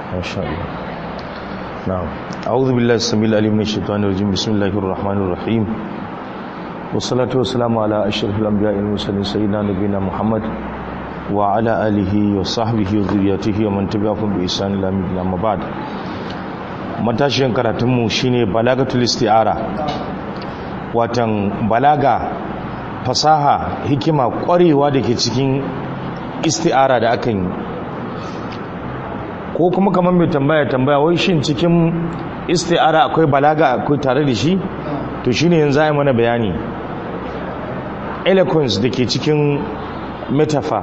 ما شاء الله نعم أعوذ بالله السميع العليم من الشيطان الرجيم بسم الله الرحمن الرحيم والصلاة والسلام على أشرف الأنبياء والمرسلين سيدنا نبينا محمد وعلى آله وصحبه وذريته ومن تبعهم بإحسان إلى يوم الدين أما بعد matashiyan karatunmu shine balagatul isti'ara watan balaga fasaha hikima kwarewa da ke cikin isti'ara da akan yi ko kuma kamar mai tambaya tambaya wai shin cikin isti'ara akwai balaga akwai tare da shi to shine yanzu ai mana bayani eloquence da ke cikin metaphor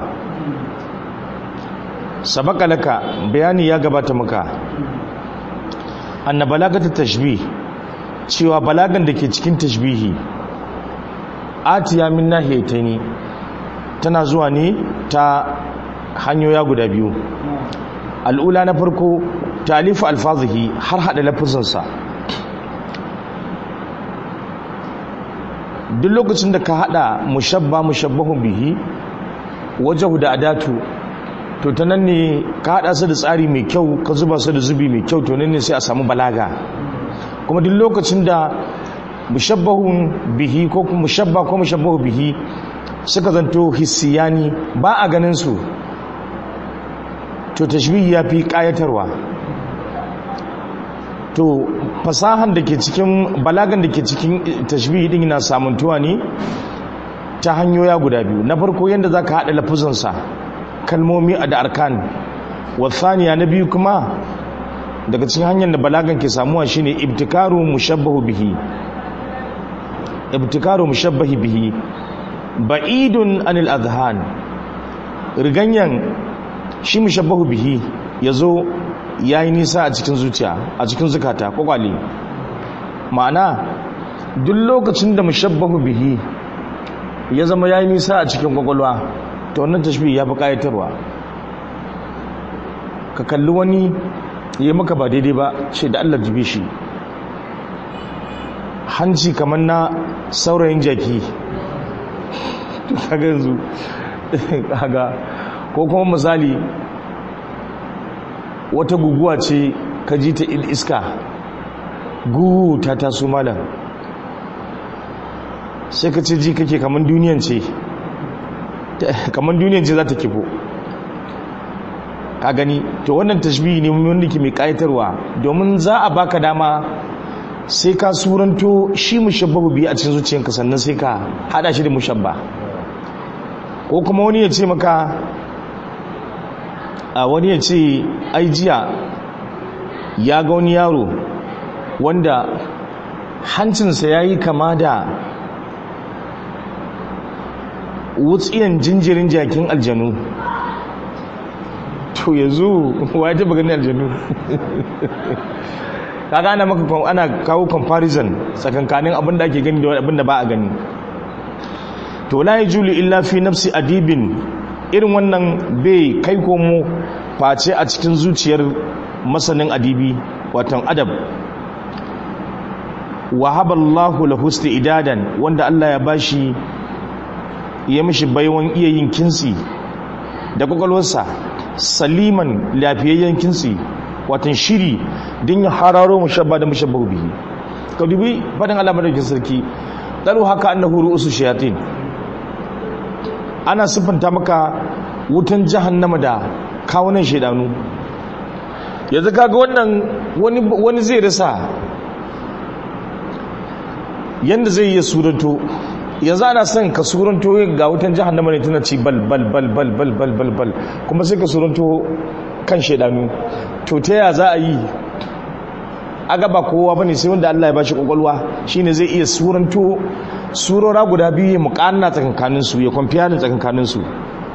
sabaka laka bayani ya gabata maka anna balagatu tashbih cewa balagan da ke cikin tashbihi atiya min nahiyataini tana zuwa ne ta hanyoya guda biyu al'ula na farko talifu alfazihi har hada lafazansa duk lokacin da ka hada mushabba mushabbahun bihi wajahu da adatu to ta nan ne ka hada su da tsari mai kyau ka zuba su da zubi mai kyau to nan ne sai a samu balaga kuma duk lokacin da mushabbahun bihi ko mushabba ko mushabbahu bihi suka zanto hissiyani ba a ganin su to tashbihi ya fi kayatarwa to fasahan da ke cikin balagan da ke cikin tashbihi din na samuntuwa ne ta hanyoya guda biyu na farko yadda za ka haɗa lafuzansa kalmomi a da arkan wasaniya na biyu kuma daga cikin hanyar da balagan ke samuwa shine ibtikaru mushabbahu bihi ibtikaru mushabbahi bihi ba'idun anil adhan riganyan shi mushabbahu bihi yazo yayi nisa a cikin zuciya a cikin zukata kwakwale ma'ana duk lokacin da mushabbahu bihi ya zama yayi nisa a cikin kwakwalwa to wannan tashbih ya fi kayatarwa ka kalli wani yi maka ba daidai ba ce da Allah jibe shi hanci kamar na saurayin jaki kaga yanzu kaga ko kuma misali wata guguwa ce ka ji ta iska gugu ta taso malam sai ka ce ji kake kamar duniyan ce kamar duniyan ce za ta kifo ka gani to wannan tashbihi ne wanda ke mai kayatarwa domin za a baka dama sai ka suranto shi mushabbahu biyu a cikin zuciyanka sannan sai ka hada shi da mushabba ko kuma wani ya ce maka a wani ya ce ai jiya ya ga wani yaro wanda hancinsa ya yi kama da wutsiyan jinjirin jakin aljanu to yanzu wa ya taba gani aljanu kaga ana maka ana kawo comparison tsakankanin abin da ake gani da abin da ba a gani to la yajulu illa fi nafsi adibin irin wannan bai kai komo face a cikin zuciyar masanin adibi watan adab wahaballahu lahu idadan wanda Allah ya bashi ya mishi baiwan iya yin kinsi da kwakwalwarsa saliman lafiyayyen kinsi watan shiri din ya hararo mushabba da mushabba bihi ka dubi fadin Allah madaukin sarki dalu haka annahu ru'usu shayatin ana siffanta maka wutan jahannama da kawunan shaidanu yanzu kaga wannan wani wani zai rasa yanda zai yi suranto yanzu ana son ka suranto ga wutan jahannama ne tana ci bal bal bal bal bal bal bal bal kuma sai ka suranto kan shaidanu to ta ya za a yi aga ba kowa bane sai wanda Allah ya bashi kokolwa shine zai iya suranto surora guda biyu ya muqanna tsakankanin su ya kwamfiya da tsakankanin su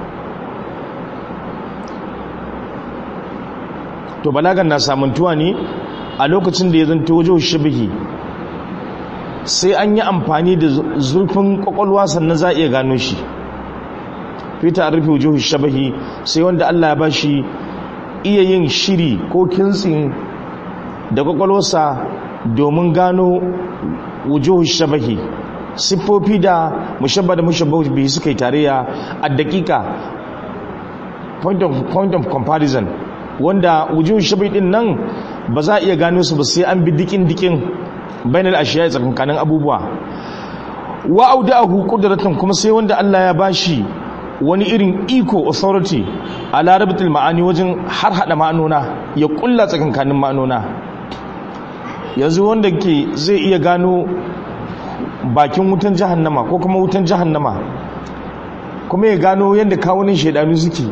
to balagan na samuntuwa ne a lokacin da ya zanto wajen shabihi sai an yi amfani da zurfin kwakwalwa sannan za a iya gano shi fita a rufe wujuhu shabahi sai wanda Allah ya bashi iya yin shiri ko kintsin da kwakwalwarsa domin gano wujuhu shabahi siffofi da mushabba da mushabba bihi suka yi tarayya a dakika point of, point of comparison wanda wujuhu shabai din nan ba za a iya gano su ba sai an bi dikin dikin bainal ashiya tsakankanin abubuwa wa auda'ahu qudratan kuma sai wanda Allah ya bashi wani irin iko authority a larabatul ma'ani wajen har hada ma'anona ya kulla tsakankanin ma'anona yanzu wanda ke zai iya gano bakin wutan jahannama ko kuma wutan jahannama kuma ya gano yadda kawunin shaidanu suke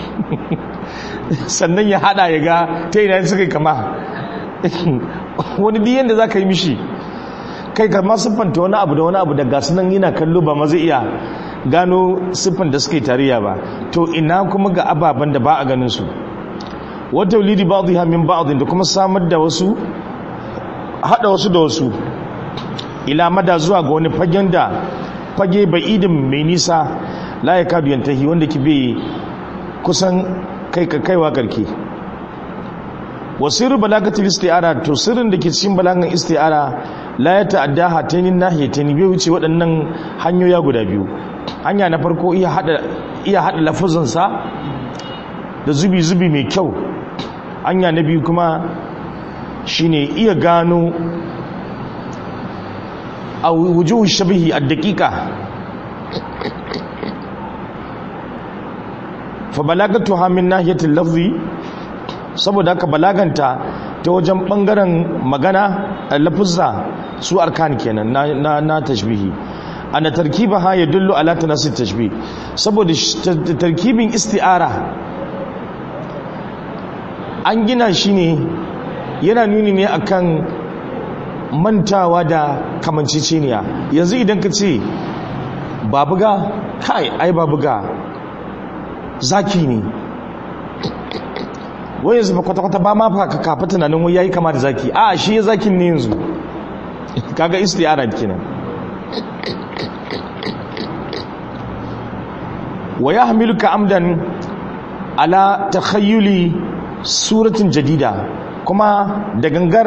sannan ya hada ya ga ta ina suka kama wani biyan da za ka yi mishi kai kama siffanta wani abu da wani abu da gasu nan yana kallo ba ma zai iya gano siffan da suka yi tariya ba to ina kuma ga ababen da ba a ganin su wata wulidi ba zuwa min ba da kuma samar da wasu hada wasu da wasu ila mada zuwa ga wani fagen da fage bai idin mai nisa la ya kadu yantahi wanda ki bai kusan kai ka kaiwa karke wasiru balagatul isti'ara to sirrin da ke cikin balagan isti'ara la ya ta'adda hatainin nahiyatayn bai wuce waɗannan hanyoya guda biyu hanya na farko iya hada iya hada lafazin sa da zubi zubi mai kyau hanya na biyu kuma shine iya gano a wujuhu shabihi ad-daqiqa fa balagatuha min nahiyatil lafzi saboda haka balaganta ta wajen bangaren magana lafuzza su arkan kenan na na, na tashbihi ana tarkibaha yadullu ala tanasi tashbih saboda tarkibin isti'ara an gina shi ne yana nuni ne akan mantawa da kamanceceniya yanzu idan ka ce babuga kai ai babuga zaki ne wai yanzu kwata-kwata ba ma ka kafa tunanin wai yayi kama da zaki a shi ya zakin ne yanzu kaga istiyara kenan wa yahmiluka amdan ala takhayyuli suratin jadida kuma da gangar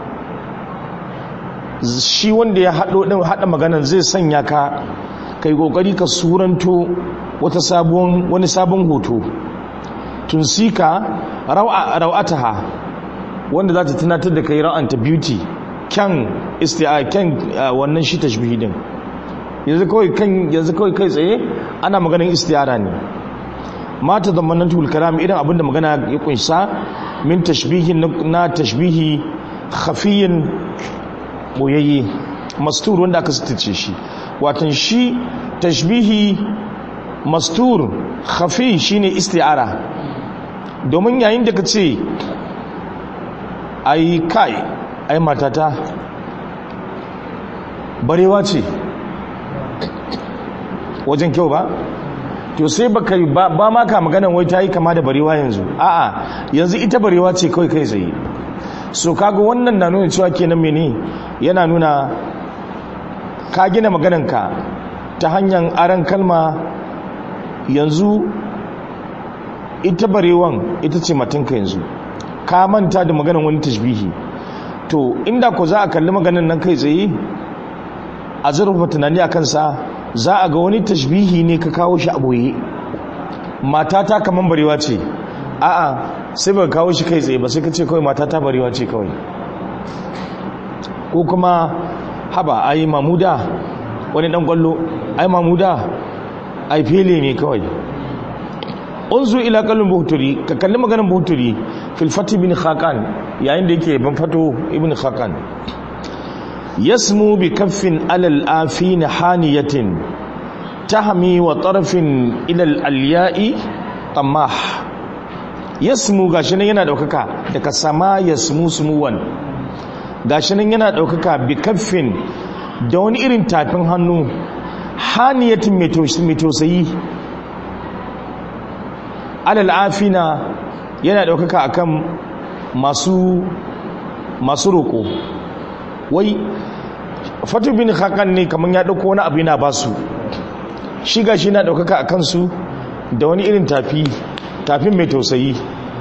shi wanda ya haɗo ɗin haɗa maganar zai sanya ka kai ƙoƙari ka suranto wata sabon wani sabon hoto tunsika raw'ataha wanda za ta tunatar da kai ra'anta beauty kyan isti'a kyan wannan shi tashbihi din yanzu kawai kan yanzu kawai kai tsaye ana maganar istiyara ne mata da manatul kalam irin abinda magana ya kunsa min tashbihi na tashbihi khafiyin boyayye mastur wanda aka sitace shi watan shi tashbihi mastur khafi shine isti'ara domin yayin da ka ce ai kai ai matata barewa ce wajen kyau ba to sai baka ba, ba ma ka maganan wai ta yi kama da barewa yanzu a'a yanzu ita barewa ce kawai kai tsaye so kaga wannan na nuna cewa kenan mene yana nuna ka gina magananka ta hanyar aran kalma yanzu ita barewan ita ce matanka yanzu ka manta da maganan wani tashbihi to inda ko za a kalli maganan nan kai tsaye a zurfafa tunani a kansa za a ga wani tashbihi ne ka kawo shi a boye matata kaman barewa ce a'a sai ba kawo shi kai tsaye ba sai ka ce kawai matata barewa ce kawai ko kuma haba ai mamuda wani dan kwallo ai mamuda ai fele ne kawai unzu ila kallon buhturi ka kalli maganin buhturi fil fatih bin khaqan yayin da yake ban fato ibn khaqan yasmu bi kaffin alal afin haniyatin tahmi wa tarfin ila al alya'i tamah yasmu gashi nan yana daukaka daga sama yasmu sumuwan gashi nan yana daukaka bi kaffin da wani irin tafin hannu haniyatin mai tausayi alal afina yana daukaka akan masu masu roko wai fatu bin hakan ne kamar ya dauko wani abu yana basu shi gashi yana daukaka akan su da wani irin tafi tafin mai tausayi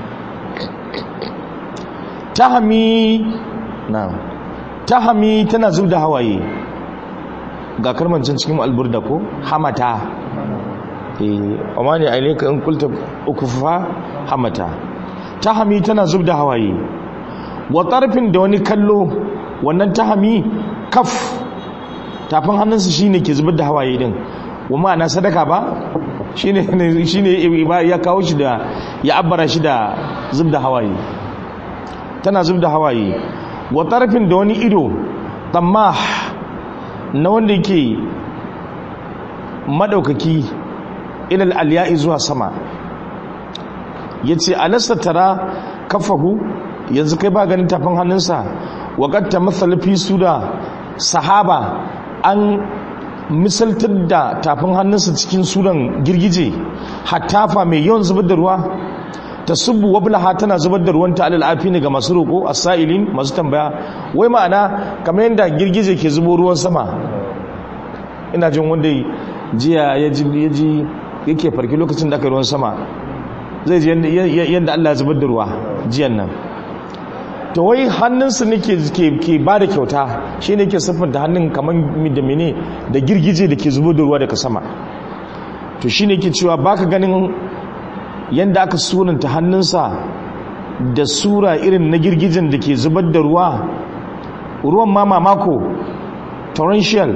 tahami na tahami tana zub da hawaye ga karmancin cikin alburda ko hamata eh amma ne aileka in kulta ukufa hamata tahami tana zub da hawaye wa tarfin da wani kallo wannan tahami kaf tafin hannunsa shine ke zubar da hawaye din wa ma'ana sadaka ba shine shine ya kawo shi da ya abbara shi da zub da hawaye tana zub da hawaye wa tarfin da wani ido tamah na wanda yake madaukaki ilal alya'i zuwa sama yace alasta tara kafahu yanzu kai ba ganin tafin hannunsa wa qad tamassala fi suda sahaba an misaltar da tafin hannunsa cikin suran girgije hattafa mai yawan zubar da ruwa ta subu wablaha tana zubar da ruwanta alal afini ga masu roƙo as-sa'ilin masu tambaya wai ma'ana kamar yadda girgije ke zubo ruwan sama ina jin wanda jiya ya ji yake farki lokacin da aka ruwan sama zai ji yadda Allah ya zubar da ruwa jiyan nan to wai hannunsa ne ke ba da kyauta shi ne ke siffanta hannun kamar da mene da girgije da ke zubar da ruwa daga sama to shi ne ke cewa baka ganin yadda aka sunanta hannunsa da sura irin na girgijen da ke zubar da ruwa ruwan ma mamako torrential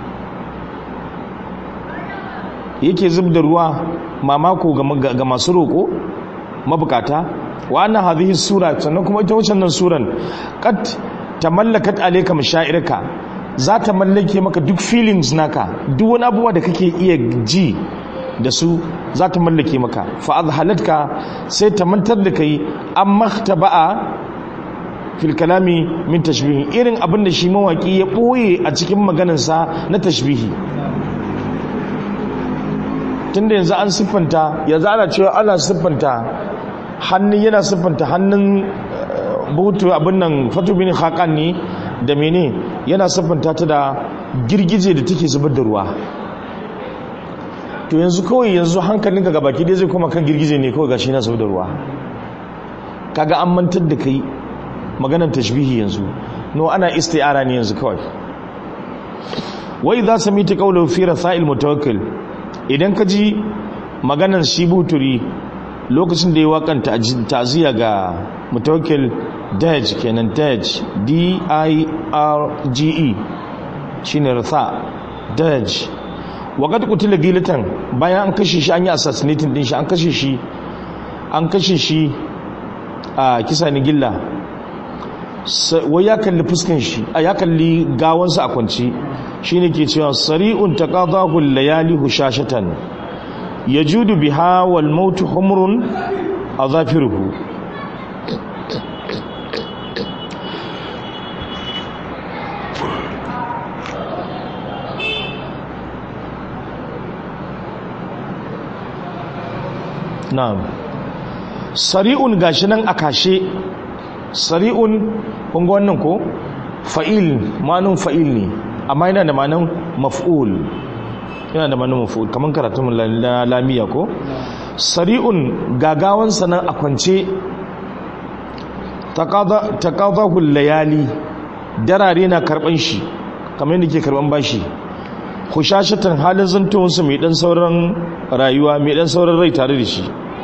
yake zub da ruwa mamako ga masu roƙo mabukata wa annan hadhihi sura sannan kuma ita wancan nan suran qad tamallakat alayka mashairika za ta mallake maka duk feelings naka duk wani abubuwa da kake iya ji da su za ta mallake maka fa azhalatka sai ta mantar da kai an maktaba'a fil kalami min tashbihi irin abin da shi mawaki ya boye a cikin maganarsa na tashbihi tunda yanzu an siffanta yanzu ana cewa ana siffanta hannun yana siffanta hannun butu abin nan fatu bin haƙan ne da mene yana siffanta ta da girgije da take zubar da ruwa to yanzu kawai yanzu hankalinka ga baki dai zai koma kan girgije ne kawai gashi yana zubar da ruwa kaga an mantar da kai maganar tashbihi yanzu no ana isti'ara ne yanzu kawai wai za su mita kaular fi rasa'il mutawakkil idan ka ji maganar shi buturi lokacin da ya wakanta ta'ziya ga mutawakkil daj kenan daj d i r g e shine rasa daj waqad qutila gilatan bayan an kashe shi an yi assassinating din shi an kashe shi an kashe shi a kisa ni gilla wai ya kalli fuskan shi a ya kalli gawansa a kwanci shine ke cewa sari'un taqadahu layali hushashatan yajudu biha wal maut humrun azafiruhu na'am sari'un gashi nan a kashe sari'un kun ga wannan ko fa'il manun fa'il ne amma yana da manan maf'ul yana da manan maf'ul kaman karatun lamiya ko sari'un gagawan sanan a kwance taqadahu layali darare na karban shi kamar yadda ke karban bashi hushashatan halin zantowarsa mai dan sauran rayuwa mai dan sauran rai tare da shi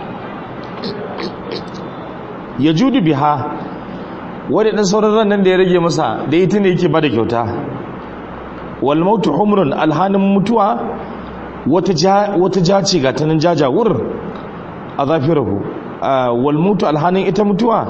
ya judu biha wadda dan sauran ran nan da ya rage masa da ita ne yake bada kyauta wal mautu humrun alhanin mutuwa wata ja wata jace ga tanan jajawur azafirahu wal mautu alhanin ita mutuwa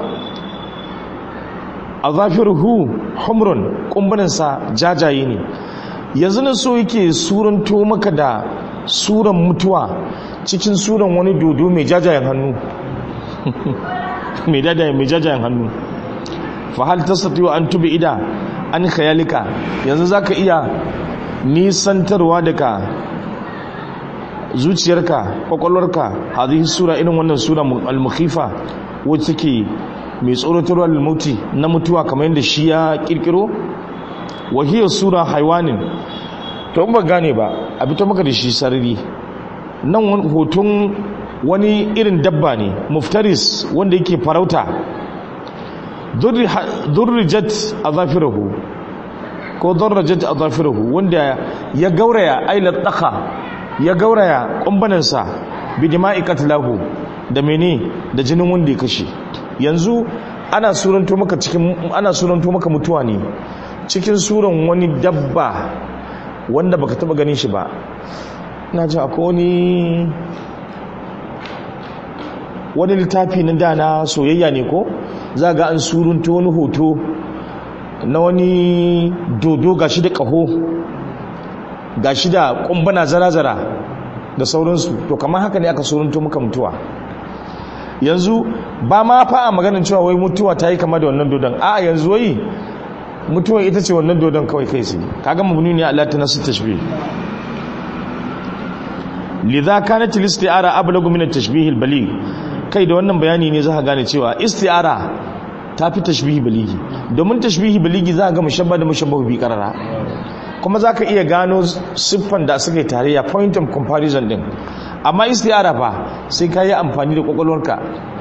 azafiruhu humrun kumbunan sa jajaye ne yanzu na so yake suranto maka da suran mutuwa cikin suran wani dodo mai jajayen hannu mai jajayen hannu fahal tasatiwa an tubi ida an khayalika yanzu zaka iya nisantarwa daga zuciyarka kwakwalwarka hadhihi sura irin wannan sura al-mukhifa wacce take mai tsoratarwa al-mauti na mutuwa kamar yadda shi ya kirkiro wahiyar sura haiwanin to ba gane ba a fito maka da shi sarari nan hoton wani irin dabba ne muftaris wanda yake farauta durrijat azafirahu ko durrijat azafirahu wanda ya gauraya ailat daka ya gauraya kumbanansa bi dima'i qatlahu da mene da jinin wanda ya kashe yanzu ana suranto maka cikin ana suranto maka mutuwa ne cikin suran wani dabba wanda baka taba ganin shi ba na ji akwai wani wani littafi na dana soyayya ne ko za ga an surunta wani hoto na wani dodo gashi da ƙaho gashi da ƙumbana zara-zara da sauransu to kamar haka ne aka surunta muka mutuwa yanzu ba ma fa a maganin cewa wai mutuwa ta yi kama da wannan dodon a yanzu wai mutuwa ita ce wannan dodon kawai kai sai kaga mabuni ne Allah ta nasu tashbih lidha kanat al-isti'ara ablagu min at-tashbih al-baligh kai da wannan bayani ne za ka gane cewa isti'ara ta fi tashbihi baligi domin tashbihi baligi za ka ga mushabba da mushabbahu bi karara kuma za ka iya gano siffan da suka yi tarayya point of comparison din amma isti'ara fa sai ka yi amfani da kwakwalwarka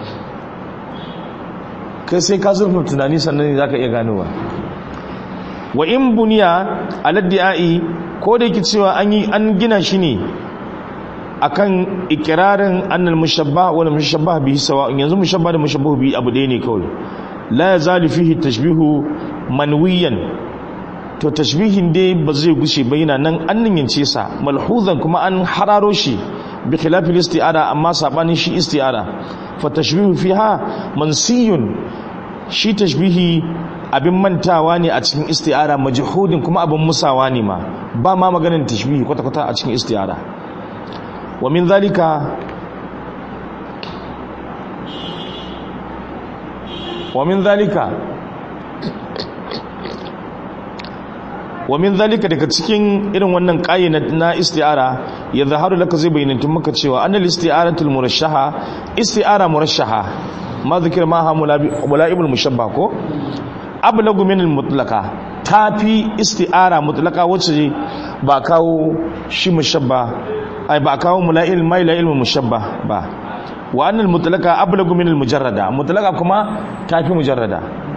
kai sai ka zurfa tunani sannan ne za ka iya ganowa wa in buniya aladdi'ai ko da yake cewa an yi an gina shi ne akan ikirarin annal mushabbah wal mushabbah bihi sawa yanzu mushabbah da mushabbahu bihi abu ɗaya ne kawai la yazalu fihi tashbihu manwiyan to tashbihin dai ba zai gushe ba yana nan an niyyance sa malhuzan kuma an hararo shi bi khilafil isti'ara amma sabanin shi isti'ara fa tashbihu fiha mansiyun shi tashbihi abin mantawa ne a cikin isti'ara majhudin kuma abin musawa ne ma ba ma maganin tashbihi kwata-kwata a cikin isti'ara wa min zalika wa min zalika wa min zalika daga cikin irin wannan ƙayi na isti'ara ya zaharu laka zai bayyanantun maka cewa annal isti'aratul murashaha isti'ara murashaha ma zikir ma ha mula'ibul mushabba ko ablagu min al-mutlaqa tafi isti'ara mutlaqa wacce ba kawo shi mushabba ai ba kawo mula'il mai la ilmu mushabba ba wa annal mutlaqa ablagu min al-mujarrada mutlaqa kuma tafi mujarrada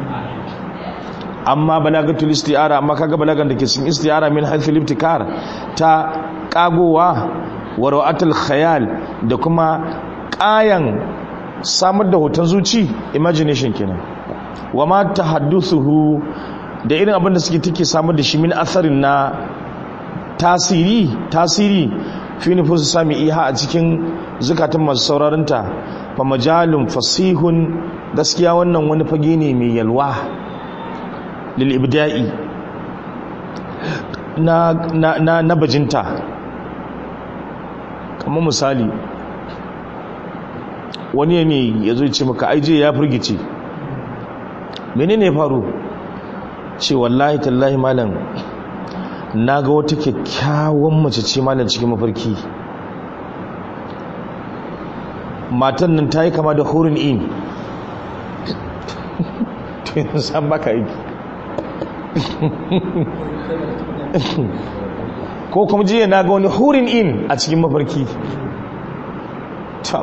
amma balagatul isti'ara amma kaga balagan da ke cikin isti'ara min haythu al-ibtikar ta kagowa wa ra'atul khayal da kuma kayan samar da hoton zuci imagination kenan wa ma tahadduthuhu da irin abin da suke take samar da shi min asarin na tasiri tasiri fi nufusu sami iha a cikin zukatan masu sauraronta fa majalun fasihun gaskiya wannan wani fage ne mai yalwa lil ibda'i na na na, na bajinta kamar misali wani ne ya zo ce maka aije ya firgice menene ya faru ce wallahi tallahi malam na ga wata kyakkyawan mace ce malam cikin mafarki matan nan ta yi kama da hurin in tun san baka yi ko kuma jiya na ga wani hurin in a cikin mafarki to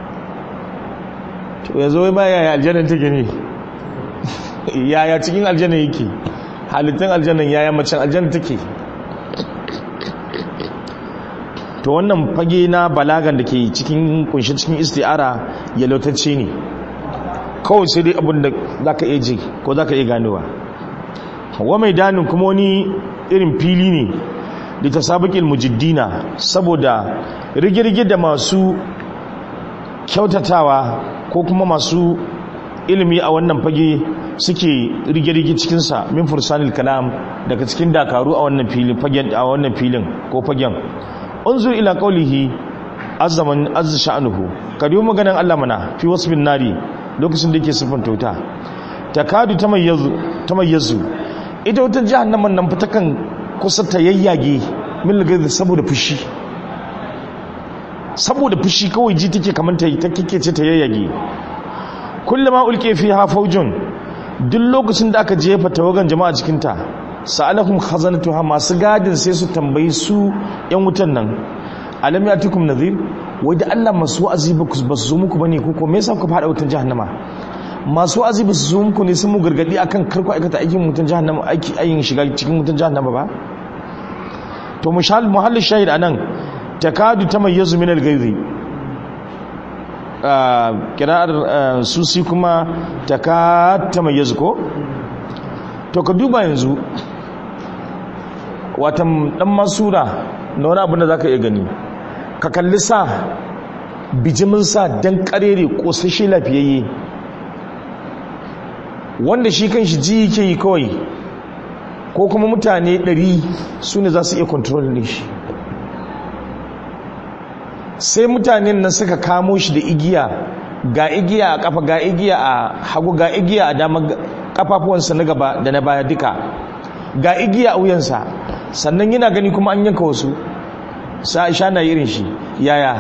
yanzu wai ma yaya aljannan take ne yaya cikin aljanna yake halittun aljannan yaya macen aljanna take to wannan fage na balagan da ke cikin kunshi cikin isti'ara ya lautacce ne kawai sai dai abin da za ka iya ji ko za ka iya ganowa wa mai danin kuma wani irin fili ne da ta sabakin mujiddina saboda rigirgi da masu kyautatawa ko kuma masu ilimi a wannan fage suke rige-rige cikinsa min fursanil kalam daga cikin dakaru a wannan filin fagen a wannan filin ko fagen unzur ila qawlihi azzaman azza sha'nuhu kadiyo maganan Allah mana fi wasbin nari lokacin da yake sifanta wuta takadu tamayyazu tamayyazu ita wutar jahannaman nan fitakan kusa ta yayyage min lagazi saboda fushi saboda fushi kawai ji take kamar ta ta kike ce ta yayyage kullama ulke fiha faujun duk lokacin da aka jefa tawagan jama'a cikin ta sa'alahum khazanatuha masu gadin sai su tambayi su yan wutan nan alam yatikum nadhir wai da Allah masu wa'azi ba su zo muku bane ko ko me yasa ku fada wutan jahannama masu wa'azi ba su zo muku ne sun mu gargadi akan karku aikata aikin wutan jahannama aiki ayin shiga cikin wutan jahannama ba to mushal muhallin shahid anan takadu tamayyazu min al-ghayzi kira'ar susi kuma ta ka ta mai ko to ka duba yanzu watan dan masura na wani abin da za ka iya gani ka kalli sa bijimin sa don karere kosashe lafiyayye wanda shi kan shi ji yake yi kawai ko kuma mutane 100 su ne za su iya kontrol ne shi sai mutanen nan suka kamo shi da igiya ga igiya a kafa ga igiya a hagu ga igiya a dama kafafuwansa na gaba da na baya duka ga igiya a wuyansa sannan yana gani kuma an yanka wasu sa'isha na irin shi yaya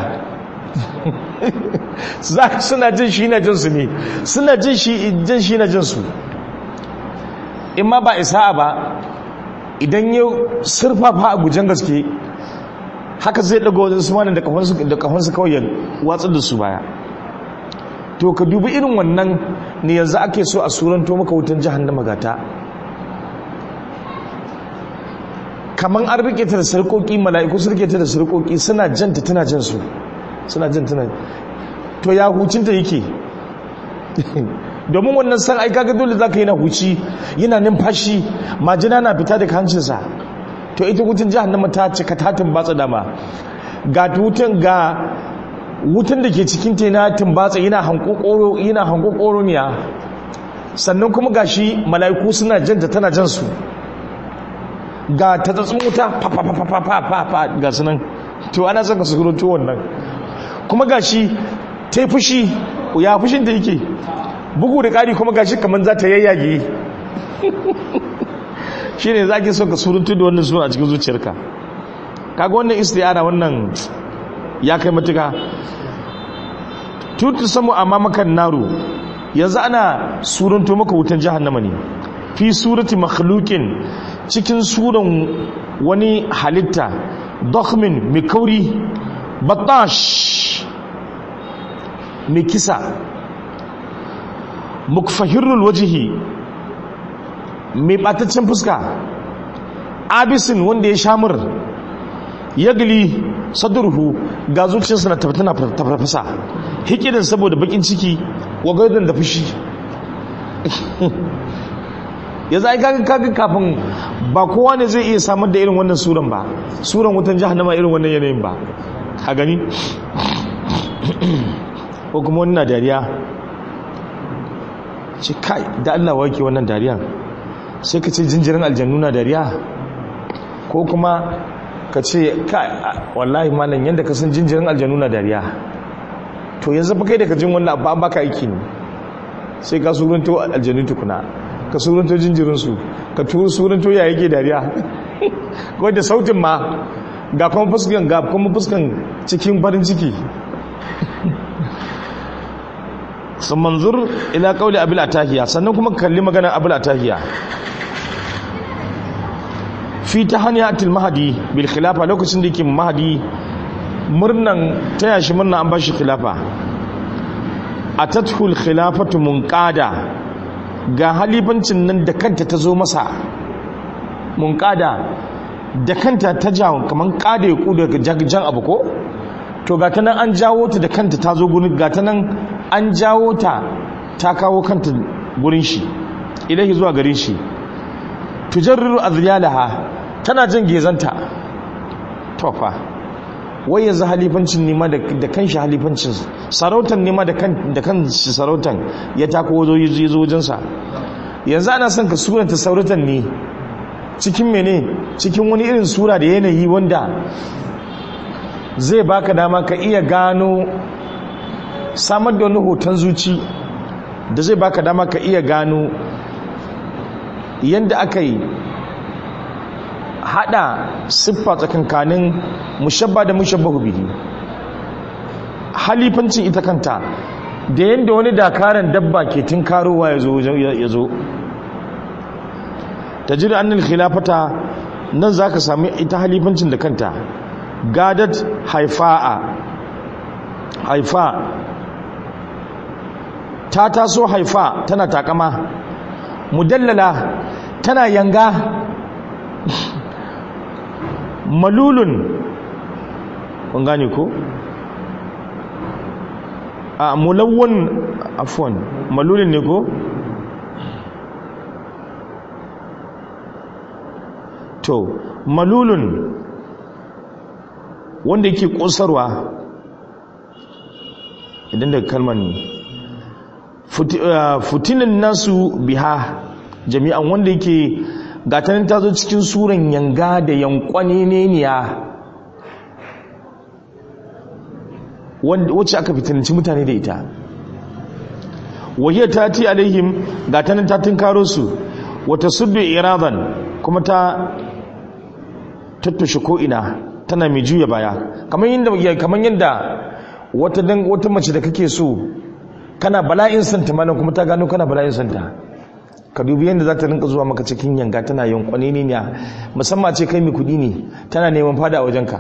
suna jin shi na jinsu ne suna jin shi na jinsu in ma ba isa ba idan ya surfafa a gujen gaske haka zai daga wajen su da kafansu kawai ya watsar da su baya to ka dubi irin wannan ne yanzu ake so a suranto maka wutan jahannama gata kamar an rike ta da sarkoki mala'iku su rike ta da sarkoki suna janta tana jan su suna jan tana to ya hucinta yake domin wannan san aika ga dole zaka yi na huci yana numfashi majina na fita daga hancinsa to ita wutan jahannama ta cika tatin batsa dama ga wutan ga wutan da ke cikin ta yana tumbatsa yana hankokoro yana hankokoro miya sannan kuma gashi mala'iku suna janta tana jan su ga ta tsatsin wuta fa ga sunan to ana son ka su gurin wannan kuma gashi ta yi fushi ya fushin ta yake bugu da ƙari kuma gashi kamar za ta yayyage shi ne za ki son ka suruntu da wannan suna a cikin zuciyarka kaga wannan istiyara wannan ya kai matuka tutu samu amma makan naro yanzu ana surunto maka wutan jahannama ne fi surati makhluqin cikin suran wani halitta dokhmin mai kauri batash mai kisa mukfahirul wajihi mai bataccen fuska abisin wanda ya shamur yagli sadurhu ga zuciyarsa na tana tafarfasa hikidin saboda bakin ciki wa gaidon da fushi ya za a kaga kaga kafin ba kowa ne zai iya samar da irin wannan suran ba suran wutan jahannama irin wannan yanayin ba a gani ko kuma wani na dariya ce kai da Allah wake wannan dariya sai ka ce jinjirin aljannu na dariya ko kuma ka ce kai wallahi malam yadda ka san jinjirin aljannu na dariya to yanzu fa kai da ka jin wannan abu an baka aiki ne sai ka suranto aljannu tukuna ka suranto jinjirinsu ka turu suranto ya yake dariya wadda sautin ma ga kuma fuskan ga kuma fuskan cikin farin ciki sun manzur ila kauli abil atahiya sannan kuma kalli magana abil atahiya fi ta haniyatul mahadi bil khilafa lokacin da yake mahadi murnan taya shi murna an bashi khilafa atatul khilafatu munqada ga halifancin nan da kanta ta zo masa munqada da kanta ta jawo kaman kada ya kuda jan abu ko to ga ta nan an jawo ta da kanta ta zo gurin ga ta nan an jawo ta ta kawo kanta gurin shi ilahi zuwa garin shi tujarriru azliyalaha tana jin gezanta to fa wai yanzu halifancin nema da kan shi halifancin sarautan nema da kan da kan shi sarautan ya tako wazo yi zo wajensa yanzu ana son ka suranta sarautan ne cikin mene cikin wani irin sura da yanayi wanda zai baka dama ka iya gano samar da wani hoton zuci da zai baka dama ka iya gano yadda aka yi hada siffa tsakankanin mushabba da mushabbahu bihi halifancin ita kanta da yadda wani dakaran dabba ke tinkarowa ya zo ta jiri annal khilafata nan za ka sami ita halifancin da kanta gadat haifa'a haifa ta taso haifa tana takama mudallala tana yanga malulun kun gane ko a mulawwan afwan malulin ne ko to malulun wanda yake kosarwa idan daga kalmar ne futinan nasu biha jami'an wanda yake gatanin ta zo cikin suran yanga da yankwane neniya wacce aka fitinanci mutane da ita wahiyar ta ti alaihim gatanin ta tunkaro su wata suddu iradan kuma ta tattushe ko'ina tana mai juya baya kamar yadda wata dan wata mace da kake so kana bala'in santa malam kuma ta gano kana bala'in santa ka dubi yadda za ta rinka zuwa maka cikin yanga tana yankwane ne ne musamman ce kai mai kudi ne tana neman fada a wajenka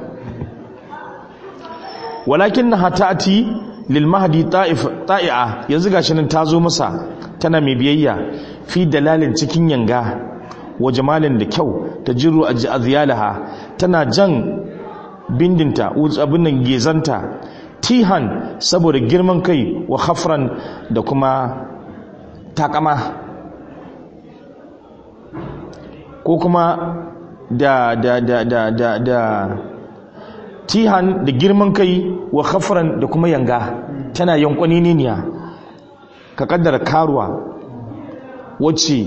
walakin na hatati lil mahdi ta'i'a yanzu gashi nan ta zo masa tana mai biyayya fi dalalin cikin yanga wa jamalin da kyau ta jiru a aziyalaha tana jan bindinta abin nan gezanta tihan saboda girman kai wa hafran da kuma takama ko kuma da da da da da da tihan da girman kai wa hafran da kuma yanga tana yankwani niniya ka kaddara karuwa wacce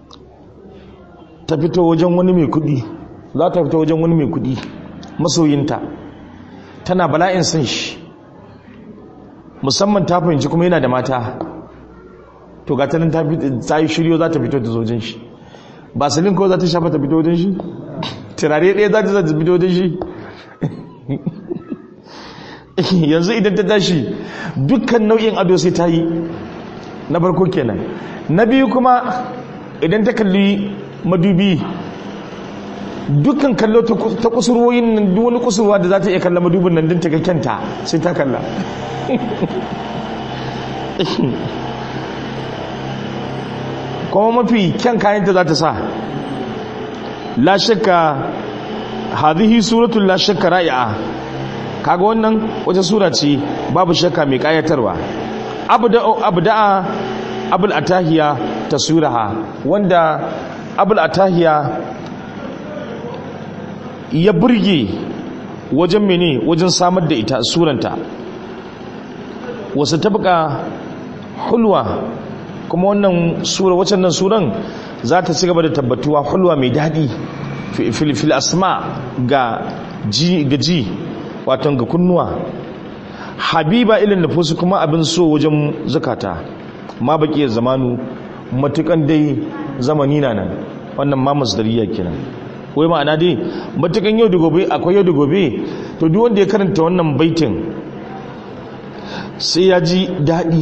ta fito wajen wani mai kudi za ta fito wajen wani mai kudi masoyinta tana bala'in san shi musamman ta fahimci kuma yana da mata to ga tanin ta yi shiryo za ta fito da zojin shi basilin kawai za ta shafa ta fito wajen shi turare ɗaya za ta za ta fito wajen shi yanzu idan ta tashi dukkan nau'in ado sai ta yi na farko kenan na biyu kuma idan ta kalli madubi dukkan kallo ta kusurwoyin nan duk wani kusurwa da za ta iya kalla madubin nan din ta ga kyanta sai ta kalla kuma mafi kyan kayanta za ta sa la shakka hadhihi suratul la shakka ra'i'a kaga wannan wata sura ce babu shakka mai kayatarwa abda'a abul atahiya taswiraha wanda abul atahiya ya burge wajen mene wajen samar da ita suranta wasu tabka hulwa kuma wannan sura waccan nan suran za ta ci gaba da tabbatuwa hulwa mai daɗi fil asma ga ji ga ji waton ga kunnuwa habiba ilin nufusu kuma abin so wajen zakata ma baki zamanu matukan dai zamani na nan wannan ma masdariya kenan wai ma'ana dai matukan yau da gobe akwai yau da gobe to duk wanda ya karanta wannan baitin sai ya ji daɗi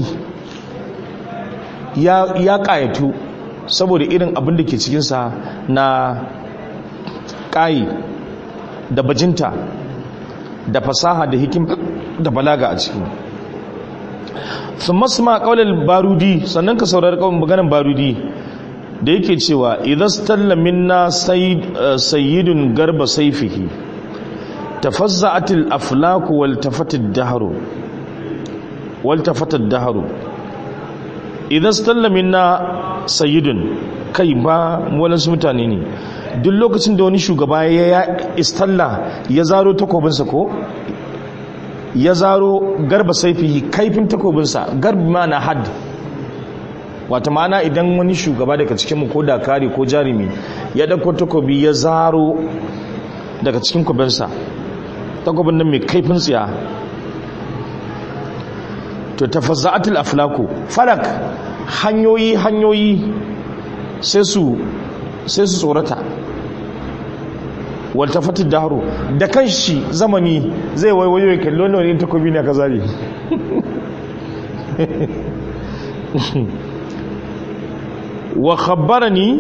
ya ƙayatu saboda irin abin da ke cikinsa na ƙayi da bajinta da fasaha da hikim da balaga a ciki sun masu ma ƙaunar barudi sannan ka saurari ƙaunar maganin barudi da yake cewa idan stalla minna sayyidun garba saifihi tafazza'atil aflaku wal tafatid dahru wal tafatid dahru idan stalla minna sayyidun kai ba walansu mutane ne duk lokacin da wani shugaba ya istalla ya zaro takobinsa ko ya zaro garba saifihi kaifin takobinsa garbi ma na had wata ma'ana idan wani shugaba daga cikinmu ko dakari ko jarumi ya ɗauko takobi ya zaro daga cikin kubinsa takobin nan mai kaifin tsiya to tafazza'atul aflaku falak hanyoyi hanyoyi sai su sai su tsorata waltafatin daharo da kanshi zamani zai waiwayo ya kalli wani wani takobi na kazari wa khabbarani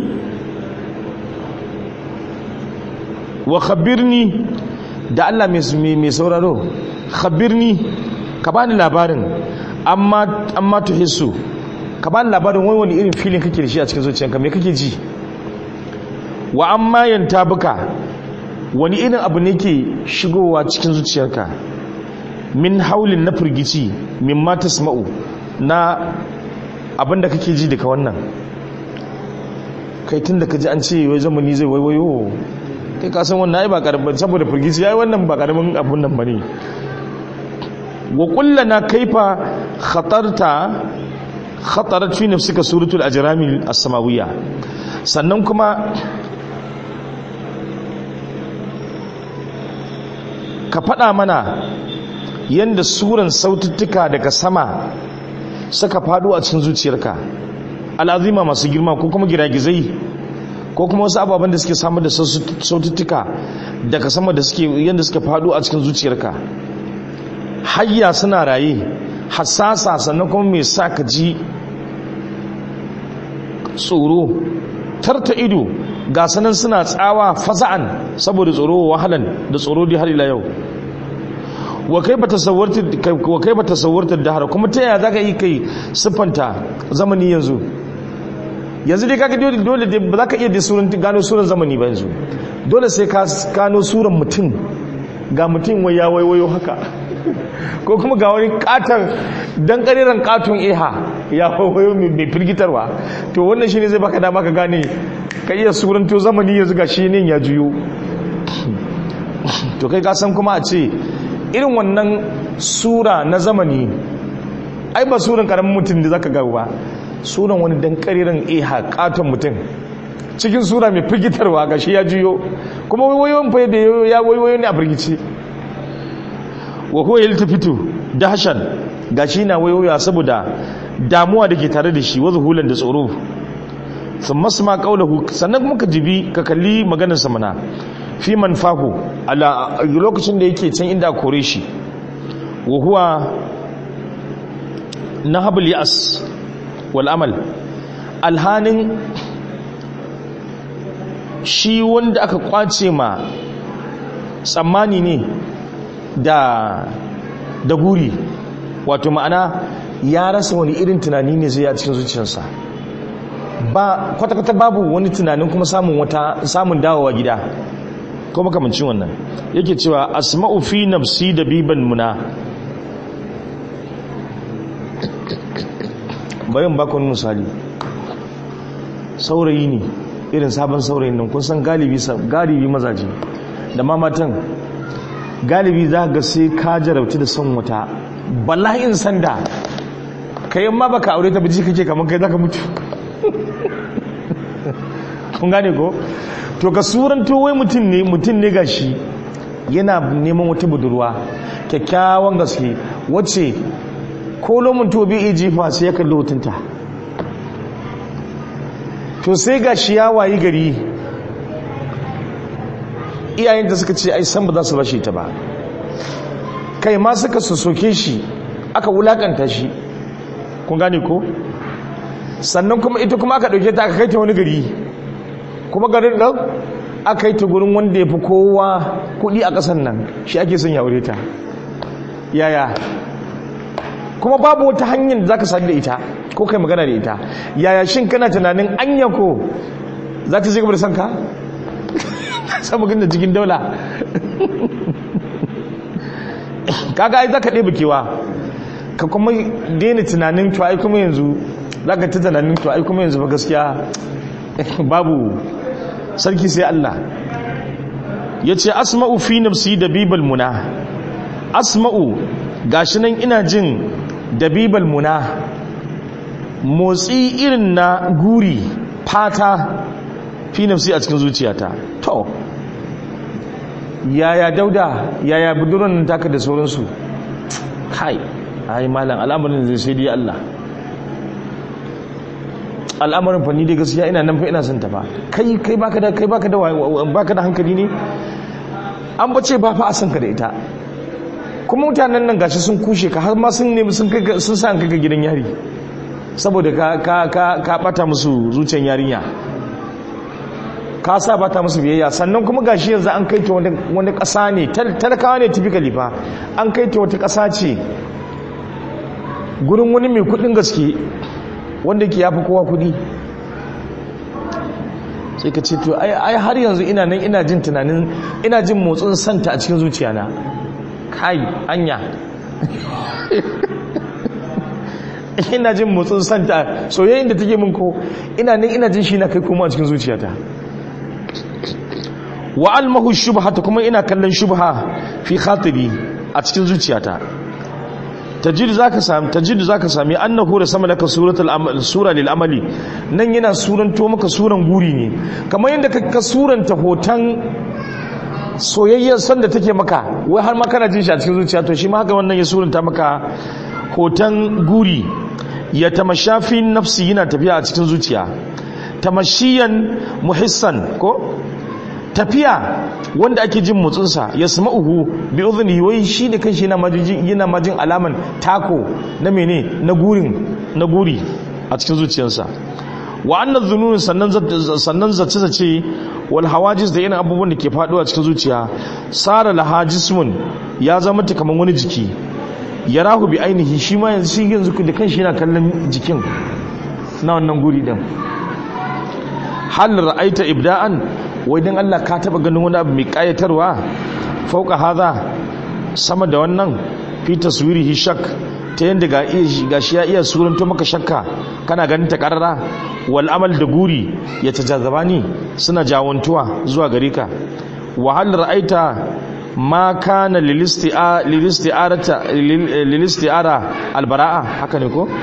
wa khabirni da Allah mai sauraro khabirni ka bani labarin amma amma tuhissu ka bani labarin wani wani irin filin kake da shi a cikin zuciyanka me kake ji wa amma yanta buka wani irin abu ne ke shigowa cikin zuciyarka min haulin na firgici min ma tasma'u na abinda kake ji daga wannan kai tun da ka ji an ce wai zamani zai waiwayo kai kasan wannan ai ba karamin saboda firgici ya yi wannan ba karamin abun nan ba ne wa kullana kaifa khatarta khatarat fi nafsika suratul ajrami as-samawiyya sannan kuma ka faɗa mana yadda suran saututtuka daga sama suka faɗo a cikin zuciyarka al'azima masu girma ko kuma giragizai ko kuma wasu ababen da suke samun da saututtuka daga sama da suke yadda suka faɗo a cikin zuciyarka hayya suna raye hassasa sannan kuma mai sa ka ji tsoro tarta ido ga sanan suna tsawa fasa'an saboda tsoro wahalan da tsoro dai har ila yau wa kaifa tasawwarta wa kaifa tasawwarta dahar kuma ta yaya zaka yi kai siffanta zamani yanzu yanzu dai kaga dole dole dai ba zaka iya da suran gano suran zamani ba yanzu dole sai ka gano suran mutum ga mutum wai ya waiwayo haka ko kuma ga wani katon dan kariran katon eha ya waiwayo mai firgitarwa to wannan shine zai baka dama ka gane ka iya suranto zamani yanzu ga shi ne ya juyo to kai ka san kuma a ce irin wannan sura na zamani ai ba suran karamin mutum da zaka gawo ba suran wani dan kariran eha katon mutum cikin sura mai firgitarwa ga shi ya juyo kuma wayoyin fa da ya wayoyo ne a firgice wa huwa yaltafitu dahshan gashi na wayoya saboda damuwa da ke tare da shi wazu hulan da tsoro sun masu ma kaulahu sannan kuma ka jibi ka kalli maganar sa mana fi manfahu ala lokacin da yake can inda kore shi wa huwa nahabul yas wal amal alhanin shi wanda aka kwace ma tsammani ne da da guri wato ma'ana ya rasa wani irin tunani ne zai a cikin zuciyarsa ba kwata-kwata babu wani tunanin kuma samun wata samun dawowa gida ko makamancin wannan yake cewa asma'u fi nafsi da biban muna bayan bakon misali saurayi ne irin sabon saurayin nan kun san galibi galibi mazaje da mamatan galibi za ga sai ka jarabci da son wata bala'in sanda kayan ma baka aure ta biji kake kamar kai zaka mutu kun gane ko to ka suranto wai mutum ne mutum ne gashi yana neman wata budurwa kyakkyawan gaske wacce ko lomin to bi jifa sai ya kalli hotunta to sai gashi ya wayi gari iyayenta suka ce ai san ba za su bashi ta ba kai ma suka soke shi aka wulakanta shi kun gane ko sannan kuma ita kuma aka dauke ta aka kai ta wani gari kuma garin nan aka kai ta gurin wanda ya fi kowa kudi a ƙasan nan shi ake son ya aure ta yaya kuma babu wata hanyar da za ka sadu da ita ko kai magana da ita yaya shin kana tunanin anya ko za ta gaba da son ka samu gina cikin daula kaga ai za ka ɗebe kewa ka kuma daina tunanin to ai kuma yanzu za ka ta tunanin to ai kuma yanzu ba gaskiya babu sarki sai Allah ya ce asma'u fi nafsi da bibal muna asma'u gashi nan ina jin da bibal muna motsi irin na guri fata fi nafsi a cikin zuciyata to yaya dauda yaya buduran taka da sauransu kai ai malam al'amarin zai sai dai Allah al'amarin fa ni dai gaskiya ina nan fa ina son ta fa kai kai baka da kai baka da baka da hankali ne an bace ba fa a san ka da ita kuma mutanen nan gashi sun kushe ka har ma sun nemi sun kai sun sa ka gidan yari saboda ka ka ka ka bata musu zuciyar yarinya ka sa bata musu biyayya sannan kuma gashi yanzu an kai ta wani wani ƙasa ne talakawa ne typically fa an kai ta wata ƙasa ce gurin wani mai kudin gaske wanda ke yafi kowa kudi sai ka ce to ai har yanzu ina nan ina jin tunanin ina jin motsin santa a cikin zuciyana kai anya ina jin motsin santa soyayyen da take min ko ina nan ina jin shi na kai kuma a cikin zuciyata wa almahu shubhata kuma ina kallon shubha fi khatibi a cikin zuciyata tajidu zaka sami tajidu zaka sami annahu da sama laka suratul amal sura lil amali nan yana suranto maka suran guri ne kamar yadda ka suranta hoton soyayyar son da take maka wai har ma kana jin shi a cikin zuciya to shi ma haka wannan ya suranta maka hoton guri ya tamashafi nafsi yana tafiya a cikin zuciya tamashiyan muhissan ko tafiya wanda ake jin motsinsa ya sama uhu bi uzuni wai shi da kanshi yana majin yana majin alaman tako na mene na gurin na guri a cikin zuciyarsa wa annal zunun sannan sannan zace zace wal hawajis da irin abubuwan da ke faduwa cikin zuciya sara lahajismun ya zama ta kaman wani jiki yarahu bi ainihi shi ma yanzu shi yanzu da kanshi yana kallon jikin na wannan guri din hal ra'aita ibda'an wai dan Allah ka taba ganin wani abu mai kayatarwa fauka hadha sama da wannan fi taswirihi shak ta yanda ga ga shi ya iya suranto maka shakka kana ganin ta karara wal amal da guri ya tajazabani suna jawantuwa zuwa gare ka wa hal ra'aita ma kana lilisti'arata lilisti'ara albara'a haka ne ko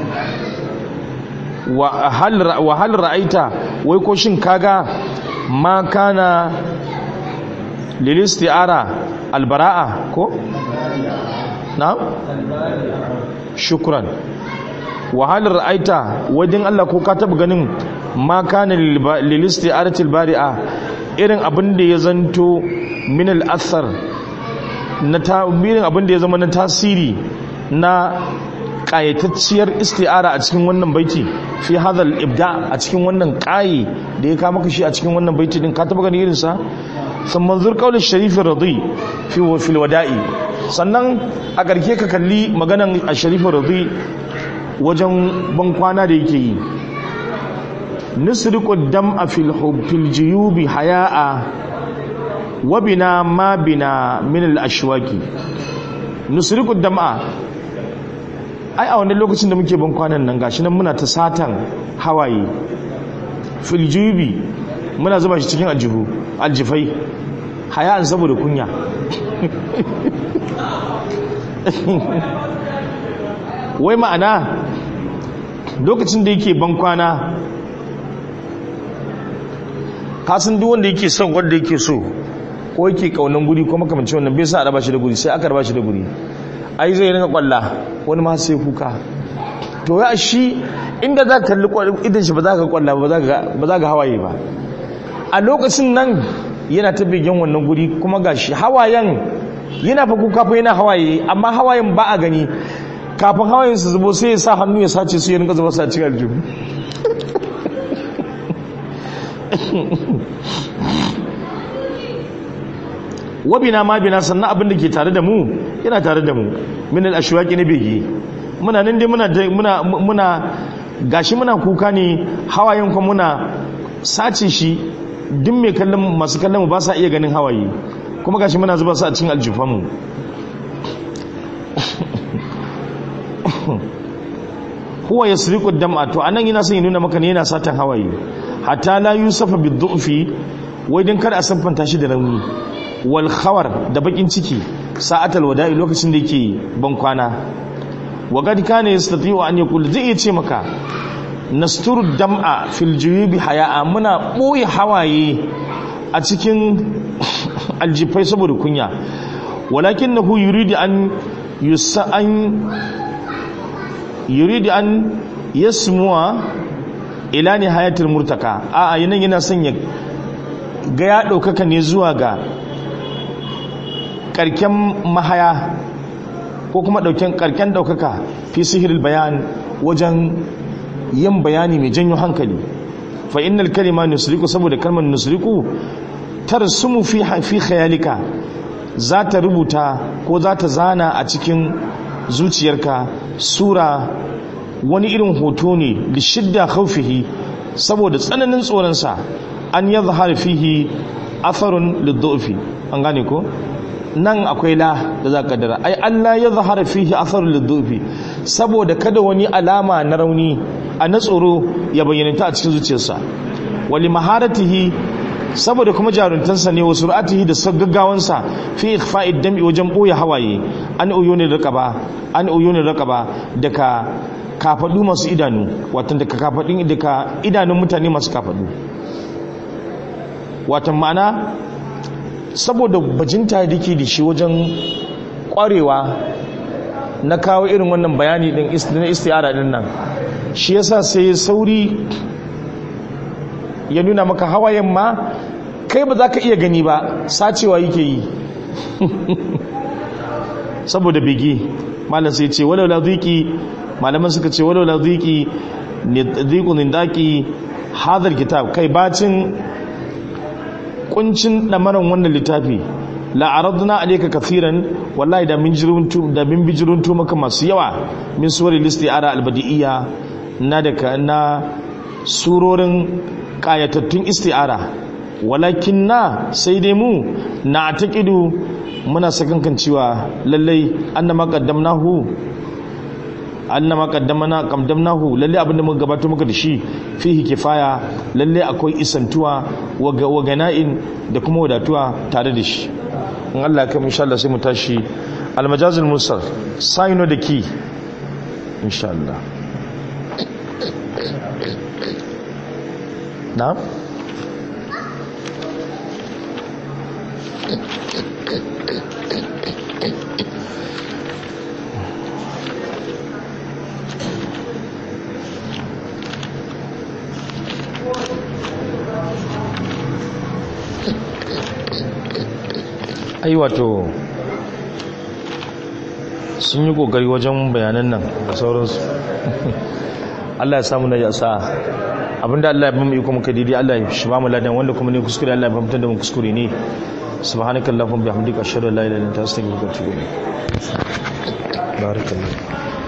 wa hal ra'aita wai ko shin kaga ma kana lilisti'ara albara'a ko na shukran wa hal ra'aita wajen Allah ko ka taba ganin ma kana lilisti'arati albari'a irin abin da ya zanto min al'athar na irin abin da ya zama na tasiri na ƙayatacciyar isti'ara a cikin wannan baiti fi hadal ibda a cikin wannan ƙayi da ya kama kashi a cikin wannan baiti din ka taba gani irinsa sun manzur kaulin sharifin radi fi fil wada'i sannan a ƙarke ka kalli maganan a sharifin radi wajen ban kwana da yake yi nusriqu dam'a fil fil juyubi haya'a wa bina ma bina min al ashwaki nusriqu dam'a ai a wannan lokacin da muke ban kwanan nan gashi nan muna ta satan hawaye fil juyubi muna zuba shi cikin aljihu aljifai haya'an saboda kunya wai ma'ana lokacin da yake ban kwana kasan duk wanda yake son wanda yake so ko yake kaunan guri ko makamancin wannan bai sa a raba shi da guri sai aka raba shi da guri ai zai rinka kwalla wani ma sai kuka to ya shi inda za ka kalli idan shi ba za ka kwalla ba za ka hawaye ba a lokacin nan yana ta begen wannan guri kuma ga shi hawayen yana fa kuka fa yana hawaye amma hawayen ba a gani kafin hawayen su zubo sai ya sa hannu ya sace su ya rinka zuba sa cikin aljihu wabina ma bina sannan abin da ke tare da mu yana tare da mu min al-ashwaqi ne bege muna nan dai muna muna muna gashi muna kuka ne hawayen kuma muna sace shi duk mai kallon masu kallon mu ba sa iya ganin hawaye kuma gashi muna zuba su a cikin aljufan mu huwa yasriqu dam'a to anan yana son ya nuna maka ne yana satan hawaye hatta la yusafa bid-du'fi wai dan kada a sanfanta shi da rauni wal khawar da bakin ciki sa'atal wada'i lokacin da yake ban kwana wa qad kana yastati'u an yaqul zai iya ce maka nasturu dam'a fil juyubi haya'a muna boye hawaye a cikin aljifai saboda kunya walakinahu yuridu an yusa an yuridu an yasmuwa ila nihayatil murtaka a a yana son ya ga ya ɗaukaka ne zuwa ga karken mahaya ko kuma dauken karken daukaka fi sihiril bayan wajen yin bayani mai janyo hankali fa innal kalima nusriku saboda kalmar nusriku tarsumu fi fi khayalika za ta rubuta ko za ta zana a cikin zuciyarka sura wani irin hoto ne da shidda khawfihi saboda tsananin tsoronsa an yadhhar fihi atharun lidhufi an gane ko nan akwai la da za ka dara ai Allah ya zahara fihi athar lidhufi saboda kada wani alama na rauni a na tsoro ya bayyana a cikin zuciyarsa wali maharatihi saboda kuma jaruntansa ne wasu ra'atihi da gaggawansa fi ikhfa'id dam'i wajen boye hawaye an uyuni raqaba an uyuni raqaba daga kafadu masu idanu watan daga kafadin daga idanun mutane masu kafadu watan ma'ana saboda bajinta da ke da shi wajen kwarewa na kawo irin wannan bayani din na istiyara din nan shi yasa sai sauri ya nuna maka hawayen ma kai ba za ka iya gani ba sacewa yake yi saboda bege malam sai ce walau laziki malaman suka ce walau laziki ziku nindaki hadar kitab kai bacin kuncin damaran wannan littafi la'aradna alayka kathiran wallahi da min jiruntu da min bijiruntu maka masu yawa min suwar listiara albadi'iyya na daga na surorin kayatattun isti'ara walakin na sai dai mu na taƙidu muna sakankan cewa lallai annama qaddamnahu annama qaddamna qaddamnahu lalle abinda muka gabato muka da shi fihi kifaya lalle akwai isantuwa wa gana'in da kuma wadatuwa tare da shi in Allah ya kai insha Allah sai mu tashi al-majazul mursal sayno da ki insha Allah na'am ai wato sun yi kokari wajen bayanan nan da sauransu Allah ya samu na yasa abinda Allah ya bamu iko muka didi Allah ya shi bamu ladan wanda kuma ne kuskure Allah ya bamu da mu kuskure ne subhanakallahumma bihamdika ashhadu an la ilaha illa anta astaghfiruka wa atubu ilayk barakallahu